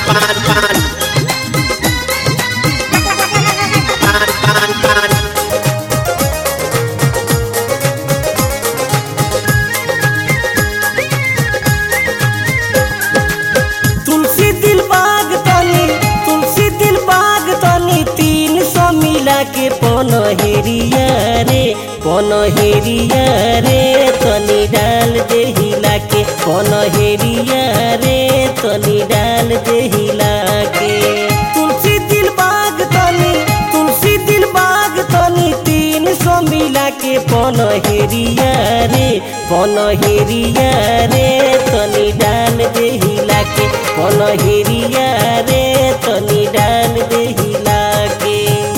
तुलसी दिल बाग तनी तुलसी दिल बाग तनी तीन सौ मिला के पन हेरिया रे पन हेरिया रे तनी डाल दे हिला के पन हेरिया रे तनी डाल दे हिला के तुलसी दिल बाग तनी तुलसी दिल बाग तनी तीन सौ मिला के पन हेरिया रे पन हेरिया रे तनी डाल दे हिला के पन हेरिया रे तनी डाल दे हिला के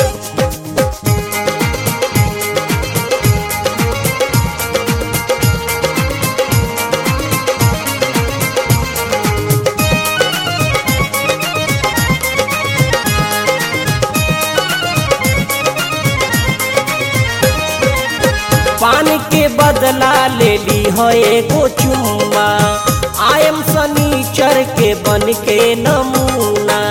पानी के बदला ले ली हो एगो चुम्मा आयम सनीचर के बन के नमूना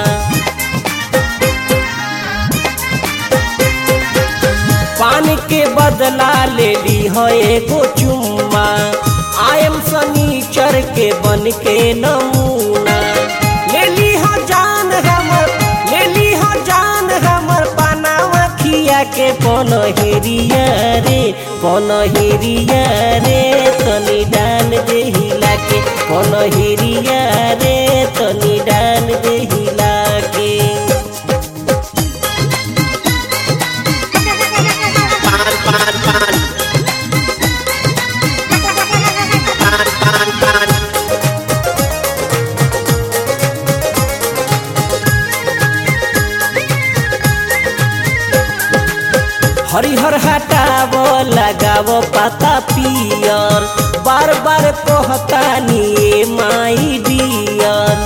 पानी के बदला ले ली हो एगो चुम्मा आयम सनीचर के बन के नमूना ले ली हो जान हमर ले ली हो जान हमर पानावा खिया के पन हेरिया रे पन हेरिया रे तनी डाल दे हिला के पन हेरिया रे तनी डाल दे हिला के हरिहर हटाव लगाव पाता पियर बार बार कहतानी ए माई डियर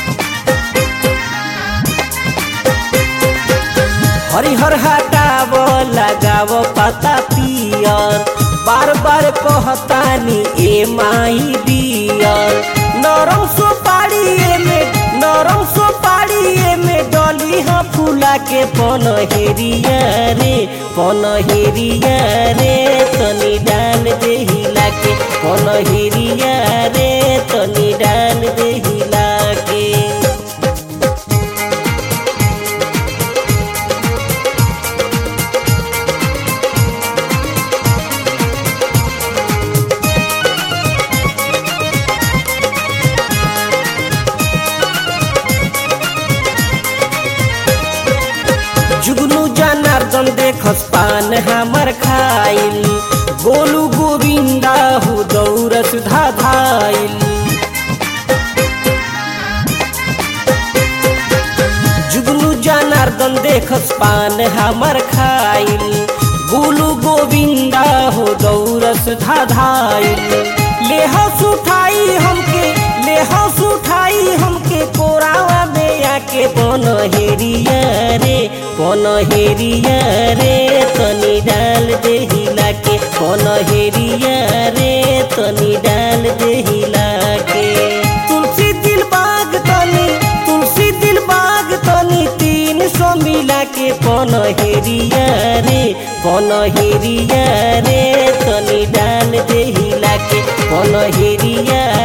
हरिहर हटाव लगाव पाता पियर बार बार कहतानी ए माई डियर नरम सुपारी में नरम सुपारी में डली हाँ फूला के पन हेरिया रे पन हेरिया रे तनी डाल दे हिला के पन हेरिया रे तनी डाल दे हिला के जुगनू जनार्दन देखस पान हमर खाइल गोलू गोविंदा हो दौड़ सुधा धाइल जुगनू जनार्दन देखस पान हमर खाइल गोलू गोविंदा हो दौड़ सुधा धाइल ले हस उठाई हमके ले हस उठाई हमके कोरावा में आके पन हेरिया रे पन हेरिया रे तनी डाल दे हिला के पन हेरिया रे तनी डाल दे हिला के तुलसी दिल बाग तनी तुलसी दिल बाग तनी तीन सौ मिला के पन हेरिया रे पन हेरिया रे तनी डाल दे हिला के पन हेरिया